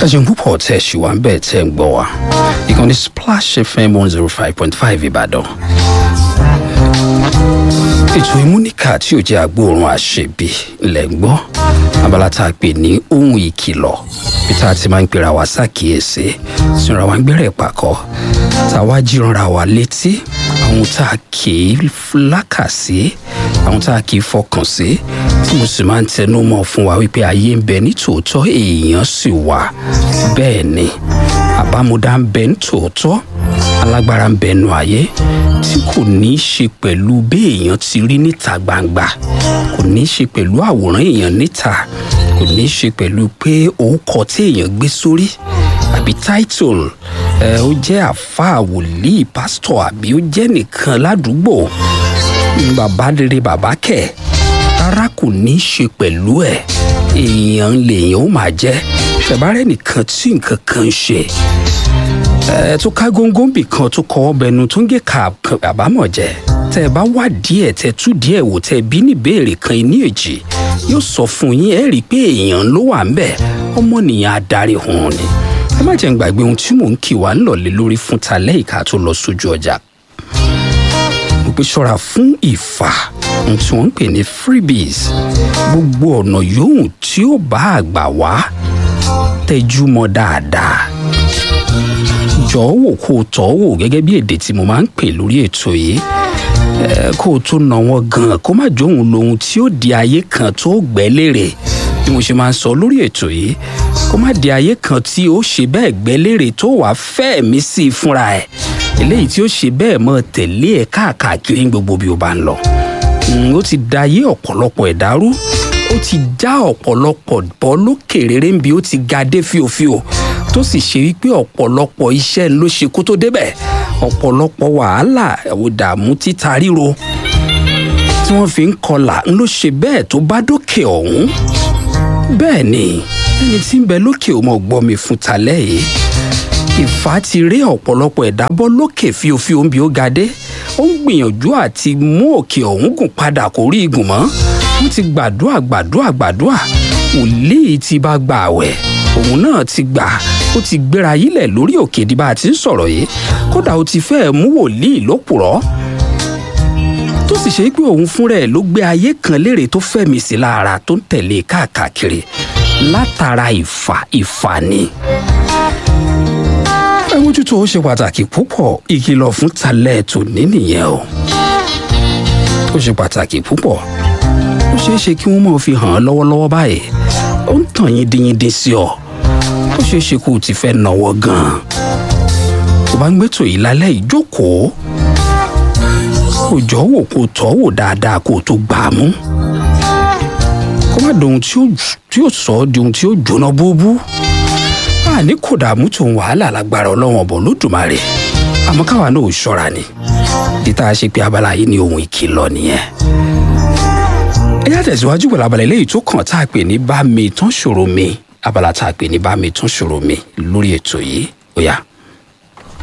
ṣeun púpọ̀ tẹ̀ ṣì wá ń bẹ̀ tẹ̀ ń gbọ́ wa ìkànnì splash fm one zero five point five ìbàdàn ètò ìmúníkà tí ò jẹ́ agbóòrùn àṣebi lẹ̀ ń gbọ́ abala tá a pè ní ohun ìkìlọ̀ bí tá a ti máa ń pera wa ṣàkíyèsí sinra wa ń gbẹ́rẹ̀ pàkọ́ tá a wá jíranra wa létí àwọn tá a kì í lákàsí àwọn tá a kì í fọkàn sí tí mo sì máa ń tẹnu mọ́ fún wa wípé ayé ń bẹ ní tòótọ́ èèyàn sì wà bẹ́ẹ̀ ni àbámúdá ń bẹ ní tòótọ́ alágbára ń bẹ nu ayé tí kò ní í ṣe pẹ̀lú bí èèyàn ti rí níta gbangba kò ní í ṣe pẹ̀lú àwòrán èèyàn níta kò ní í ṣe pẹ̀lú pé orúkọ tí èèyàn gbé sórí àbí title ẹ ó jẹ́ àfáà wòlíì pásítọ̀ àbí ó jẹ́ nìkan ládùúgbò bàbá rere bàbá kẹ̀ rárá kò ní í ṣe pẹ̀lú ẹ̀ èèyàn lèèyàn ó máa jẹ́ ṣẹ̀bárẹ́ nìkan tí nǹkan kan ń ṣe ẹ tó ká góńgóńbì kan tó kọ́ ọbẹ̀nu tó ń gé ka àbámọ̀ jẹ tẹ ẹ bá wà díẹ̀ tẹ tú díẹ̀ wò tẹ bí ní ìbéèrè kan ní èjì yóò sọ fún yín ẹ rí i pé èèyàn ló wà ń bẹ̀ ọmọnìyàn adarí hùn ni ẹ má jẹ́ ń gbàgbé ohun tí mò ń kì wá ń lọ̀lẹ́ lórí fún talẹ́ ìka tó lọ sójú ọjà mo pe ṣọ́ra fún ìfà ohun tí wọ́n ń pè ní freebies gbogbo ọ̀nà yòówù tí ó bá àgbà wá tẹjú mọ́ dáadáa jọ̀ọ́ wò kó o tọ́ wò gẹ́gẹ́ bí èdè tí mo máa ń pè lórí ètò yìí kó o tó nà wọ́n gan kó má jóun lohun tí ó di ayé kan tó gbẹ́ lérè bí mo ṣe máa ń sọ lórí ètò yìí kó má di ayé kan tí ó ṣe bẹ́ẹ̀ gbẹ́ lérè tó wàá fẹ́ mi sí i fúnra ẹ̀ eléyìí tí ó ṣe bẹ́ẹ̀ mọ́ tẹ̀lé ẹ̀ káàkiri gbogbo bí o bá ń lọ ó ti da ayé ọ̀pọ̀lọpọ̀ ẹ̀dá rú ó ti já ọ̀pọ̀lọpọ̀ bọ́ lókè rere ń bi ó ti ga dé fíofío tó sì ṣe wípé ọ̀pọ̀lọpọ̀ iṣẹ́ ló ṣe kó tó débẹ̀ ọ̀pọ̀lọpọ̀ wàhálà ìdààmú títa ríro tí wọ́n fi ń kọlà ń ló ṣe bẹ́ẹ̀ tó bá dókè ọ̀hún bẹ́ẹ̀ ni ẹni tí ń bẹ lókè ò mọ̀ gbọ́ mi fún talẹ́ yìí ìfà ti rí ọ̀pọ̀lọpọ̀ ẹ̀dá bọ́ lókè fíofío ń bi ó ga dé ó ń gbìyànjú àti mú òkè ọ̀hún gùn padà kó rí igun mọ́ wọ́n ti gbàdúrà gbàdúrà gbàdúrà wòlíì ti bá gbà àwẹ̀ òun náà ti gbà ó ti gbéra yílẹ̀ lórí òkè di bá a ti ń sọ̀rọ̀ yìí kódà ó ti fẹ́ẹ̀ mú wòlíì lópùrọ́ tó sì ṣe pé òun fúnra ẹ̀ ló gbé ayé kan léèrè tó fẹ̀mí sí lára tó ń tẹ̀lé káàkiri látara ìfà ìfà ni. ẹ mójútó ó ṣe pàtàkì púpọ̀ ìkìlọ̀ fún talẹ̀ tòní nìyẹn o ó ṣe pàtàkì púpọ̀ ó ṣeé ṣe kí wọ́n máa fi hàn án lọ́wọ́lọ́wọ́ báyìí ó ń tàn yín dínyíndín sí ọ ó ṣeé ṣe kó o ti fẹ́ náwó gan-an tó bá ń gbé tòyí lálẹ́ ìjókòó kó jọ wò kó tọ́ wò dáadáa kó o tó gbà á mú kó má dohun tí ó sọ ọ́ di ohun tí ó jóná búbú àní kò dààmú tòun wàhálà lágbára ọlọ́wọ́n ọ̀bọ̀ lódùmarè àmọ́ káwa náà ò ṣọ́ra ni ìta ṣe pé abala yìí ni ohun ìkìlọ̀ nìyẹn ẹ yá tẹ̀síwájú pẹ̀lú abala eléyìí tó kàn tá a pè ní bá mi tán ṣòro mi abala tá a pè ní bá mi tán ṣòro mi lórí ètò yìí ó yá.